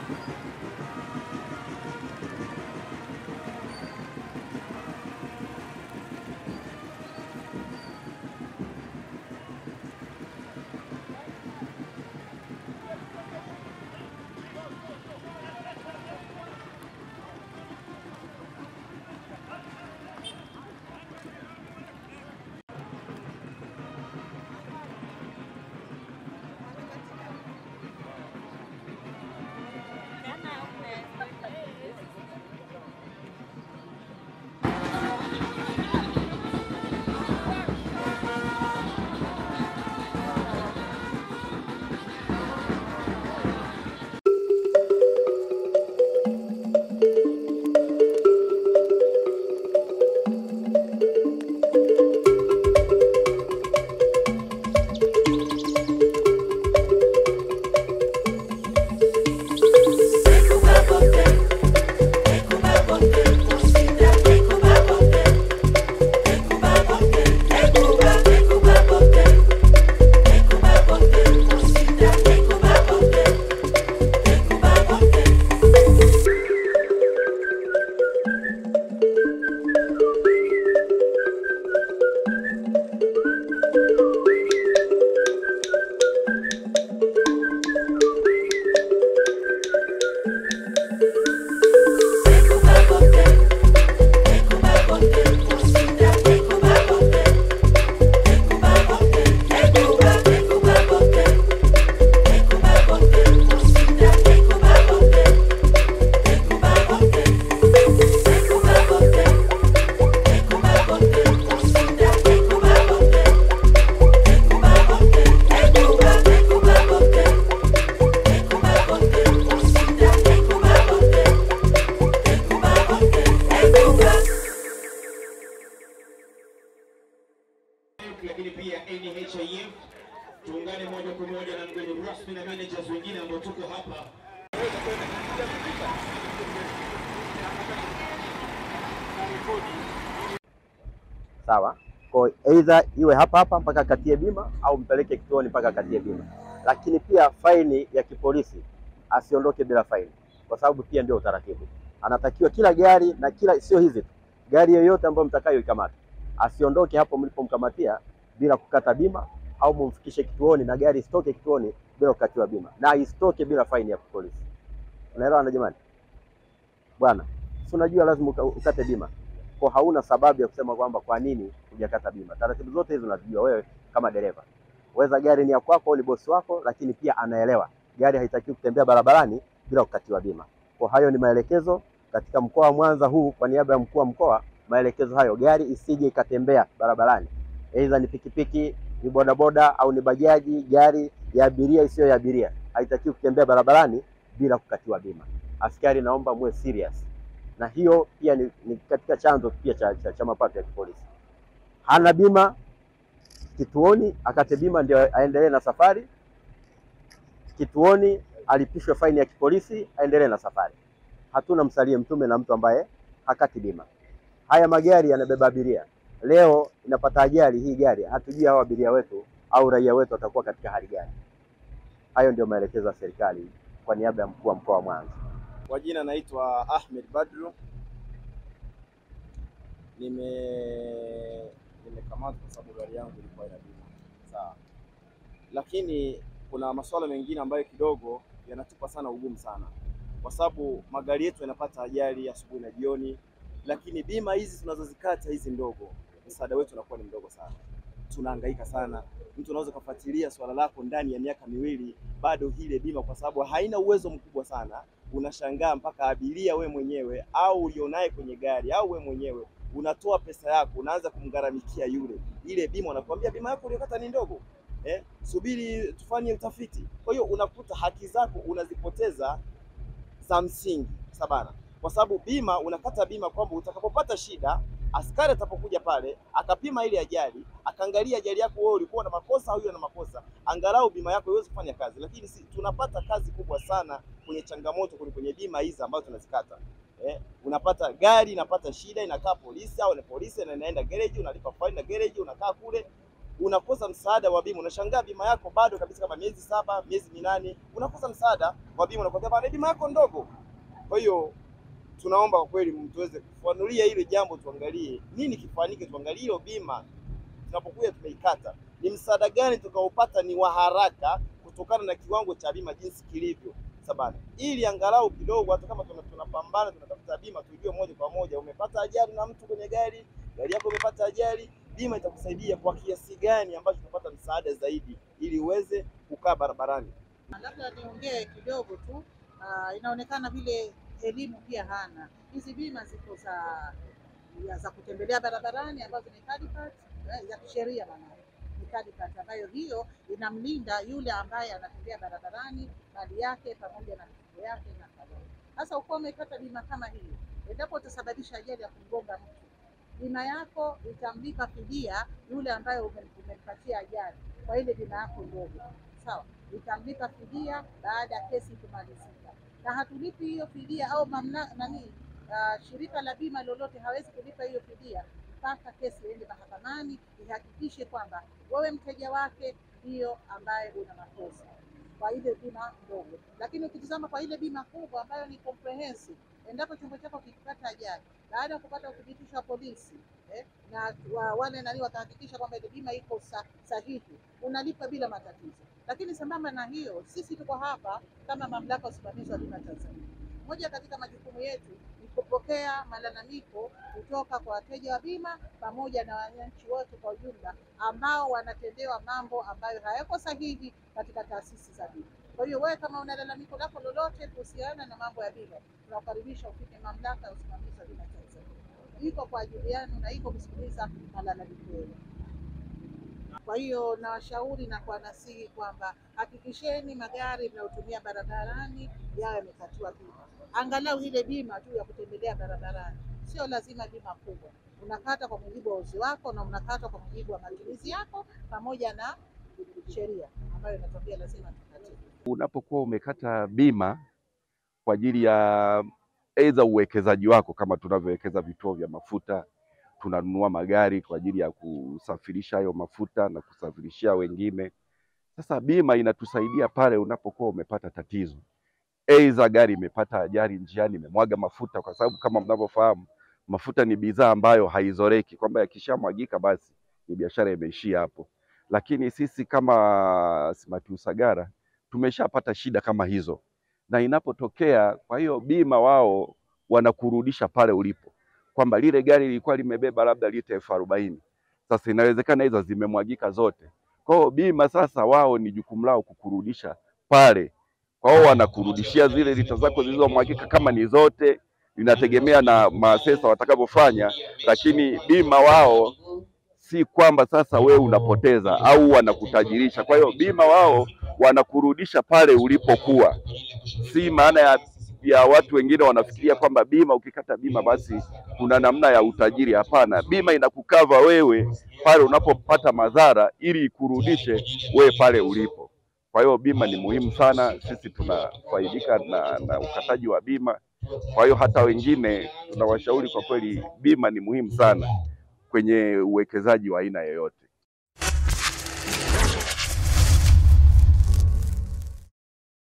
lakini pia NHIF. Tuungane moja kwa moja na mgeni rasmi na managers wengine ambao tuko hapa. sawa. Kwa aidha iwe hapa hapa mpaka akatie bima au mpeleke kituoni mpaka akatie bima, lakini pia faini ya kipolisi asiondoke bila faini, kwa sababu pia ndio utaratibu. Anatakiwa kila gari na kila, sio hizi tu, gari yoyote ambayo mtakayoikamata asiondoke hapo mlipomkamatia bila kukata bima, au mumfikishe kituoni na gari isitoke kituoni bila kukatiwa bima, na isitoke bila faini ya polisi. Unaelewana jamani? Bwana, si unajua lazima uka- ukate bima kwa hauna sababu ya kusema kwamba kwa nini hujakata bima. Taratibu zote hizo unazijua wewe kama dereva. Weza gari ni ya kwako, ni bosi wako, lakini pia anaelewa gari haitakiwi kutembea barabarani bila kukatiwa bima. Kwa hayo ni maelekezo katika mkoa wa Mwanza huu, kwa niaba ya mkuu wa mkoa, maelekezo hayo, gari isije ikatembea barabarani, aidha ni pikipiki, ni bodaboda au ni bajaji, gari ya abiria isiyo ya abiria, haitakiwi kutembea barabarani bila kukatiwa bima. Askari, naomba muwe serious na hiyo pia ni, ni katika chanzo pia cha, cha, cha mapato ya kipolisi. Hana bima kituoni, akate bima ndio aendelee na safari. Kituoni alipishwe faini ya kipolisi, aendelee na safari. Hatuna msalie mtume na mtu ambaye hakati bima. Haya magari yanabeba abiria, leo inapata ajali hii gari, hatujui hao abiria wetu au raia wetu watakuwa katika hali gani. Hayo ndio maelekezo ya serikali kwa niaba ya mkuu wa mkoa wa Mwanza. Kwa jina naitwa Ahmed Badru. Nime nimekamatwa kwa sababu gari yangu ilikuwa ina bima. Sawa. Lakini kuna masuala mengine ambayo kidogo yanatupa sana ugumu sana, kwa sababu magari yetu yanapata ajali asubuhi na jioni, lakini bima hizi tunazozikata hizi ndogo, msaada wetu unakuwa ni mdogo sana. Tunahangaika sana. Mtu unaweza ukafuatilia swala lako ndani ya miaka miwili, bado ile bima kwa sababu haina uwezo mkubwa sana unashangaa mpaka abiria we mwenyewe au ulionaye kwenye gari au we mwenyewe unatoa pesa yako unaanza kumgharamikia yule, ile bima unakwambia bima yako uliyokata ni ndogo eh, subiri tufanye utafiti. Kwa hiyo unakuta haki zako unazipoteza za msingi sabana, kwa sababu bima unakata bima kwamba utakapopata shida askari atapokuja pale akapima ile ajali akaangalia ajali yako wewe ulikuwa na makosa au yule na makosa, angalau bima yako iweze kufanya kazi. Lakini si, tunapata kazi kubwa sana kwenye changamoto kwenye, kwenye bima hizi ambazo tunazikata eh, unapata gari inapata shida inakaa polisi au ni polisi na inaenda gereji, unalipa faini na gereji, unakaa kule unakosa msaada wa bima. Unashangaa bima yako bado kabisa, kama miezi saba, miezi minane, unakosa msaada wa bima, unakwambia bana, bima yako ndogo. Kwa hiyo tunaomba kwa kweli mtuweze kufanulia hilo jambo, tuangalie nini kifanyike, tuangalie hiyo bima tunapokuja tumeikata, ni msaada gani tukaopata ni wa haraka kutokana na kiwango cha bima jinsi kilivyo sabana, ili angalau kidogo, hata kama tuna- tunapambana tunatafuta bima, tujue moja kwa moja, umepata ajali na mtu kwenye gari, gari yako imepata ajali, bima itakusaidia kwa kiasi gani ambacho utapata msaada zaidi, ili uweze kukaa barabarani. Labda niongee kidogo tu. Ah, inaonekana vile elimu pia hana. Hizi bima ziko za ya za kutembelea barabarani ambazo ni third part, eh, za kisheria maanake ni third part, ambayo hiyo inamlinda yule ambaye anatembea barabarani, mali yake pamoja na mifugo yake na kadhalika. Sasa ukiwa umepata bima kama hiyo, endapo utasababisha ajali ya kumgonga mtu, bima yako itamlipa fidia yule ambaye ume- umempatia ajali kwa ile bima yako ndogo, sawa itamlipa fidia baada ya kesi kumalizika, na hatulipi hiyo fidia au mamna nani, uh, shirika la bima lolote hawezi kulipa hiyo fidia mpaka kesi iende mahakamani ihakikishe kwamba wewe mteja wake ndiyo ambaye una makosa kwa ile bima ndogo. Lakini ukitizama kwa ile bima kubwa ambayo ni comprehensive, endapo chombo chako kikipata ajali baada ya kupata uthibitisho wa polisi eh, na wa, wale nani watahakikisha kwamba ile bima iko sa, sahihi, unalipa bila matatizo. Lakini sambamba na hiyo, sisi tuko hapa kama mamlaka ya usimamizi wa bima Tanzania. Moja katika majukumu yetu ni kupokea malalamiko kutoka kwa wateja wa bima pamoja na wananchi wote kwa ujumla ambao wanatendewa mambo ambayo hayako sahihi katika taasisi za bima. Kwa hiyo wewe kama una lalamiko lako lolote kuhusiana na mambo ya bima, tunakukaribisha ufike mamlaka ya usimamizi wa bima Tanzania. Iko kwa ajili yenu na iko kusikiliza malalamiko yenu. Kwa hiyo nawashauri na kuwanasihi kwamba hakikisheni magari mnayotumia barabarani yawe yamekatiwa bima, angalau ile bima tu ya kutembelea barabarani. Sio lazima bima kubwa, unakata kwa mujibu wa uzi wako na unakata kwa mujibu wa matumizi yako pamoja na sheria ambayo inatokea lazima tukate. unapokuwa umekata bima kwa ajili ya aidha uwekezaji wako, kama tunavyowekeza vituo vya mafuta, tunanunua magari kwa ajili ya kusafirisha hayo mafuta na kusafirishia wengine. Sasa bima inatusaidia pale unapokuwa umepata tatizo, aidha gari imepata ajali njiani, imemwaga mafuta, kwa sababu kama mnavyofahamu mafuta ni bidhaa ambayo haizoreki, kwamba yakishamwagika basi ni biashara imeishia hapo. Lakini sisi kama Smart Usagara tumeshapata shida kama hizo, na inapotokea, kwa hiyo bima wao wanakurudisha pale ulipo, kwamba lile gari lilikuwa limebeba labda lita elfu arobaini sasa inawezekana hizo zimemwagika zote. Kwa hiyo bima sasa, wao ni jukumu lao kukurudisha pale, kwa hiyo wanakurudishia zile lita zako zilizomwagika, kama ni zote, inategemea na maasesa watakavyofanya, lakini bima wao si kwamba sasa wewe unapoteza au wanakutajirisha. Kwa hiyo bima wao wanakurudisha pale ulipokuwa, si maana ya, ya watu wengine wanafikiria kwamba bima, ukikata bima basi kuna namna ya utajiri. Hapana, bima inakukava wewe pale unapopata madhara ili ikurudishe wewe pale ulipo. Kwa hiyo bima ni muhimu sana, sisi tunafaidika na, na ukataji wa bima. Kwa hiyo hata wengine tunawashauri kwa kweli, bima ni muhimu sana kwenye uwekezaji wa aina yoyote.